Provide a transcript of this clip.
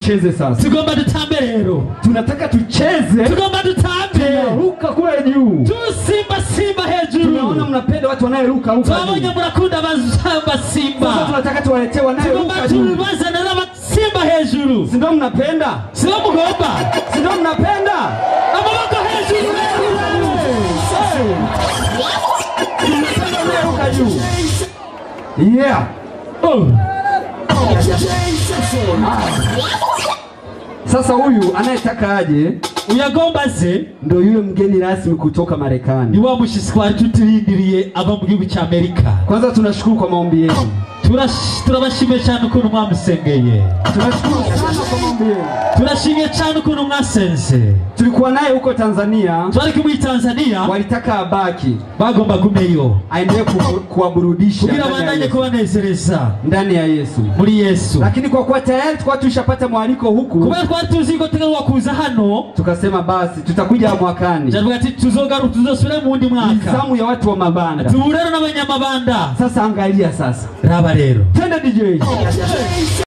tucheze sasa. tugomba dutambe rero Tunataka tucheze, tugomba dutambe ruka kule juu. tusimba simba hejuru Tunaona mnapenda watu wanayeruka ruka twabonye juu. murakunda abazamba Sasa simba tunataka tuwaletee tugomba wanayeruka juu. tubazanira abasimba hejuru Si ndio mnapenda? sibo mugomba Si ndio mnapenda? amaboko hejuru Tunapenda wanayeruka juu. Yeah. Oh. Sasa huyu anayetaka aje uyagomba ze ndio yule mgeni rasmi kutoka ni Marekani. wa mushitsi twari tutirindiriye ava mu gihugu cya amerika Kwanza tunashukuru kwa maombi yenu. Turash- turabashimiye cyane ukuntu mwamusengeye Tunashukuru sana kwa maombi yenu. turashimiye cyane ukuntu mwasenze Tulikuwa naye huko Tanzania, twari kumwe i tanzania walitaka abaki bagomba gumeyo aendelee ku- kuwaburudisha kugira ndani ya bandanye Yesu. kubanezereza ndani ya Yesu, muri yesu lakini kwa kuwa tayari tulikuwa tushapata mwaliko huku, kubera twari tuzi ko tegerwa kuza hano tukasema basi tutakuja mwakani. javuga ati tuzogaruka tuzosubira mu wundi Ni mwaka zamu ya watu wa mabanda. tuhure n'abanyamabanda Sasa angalia sasa, raba rero twende DJ.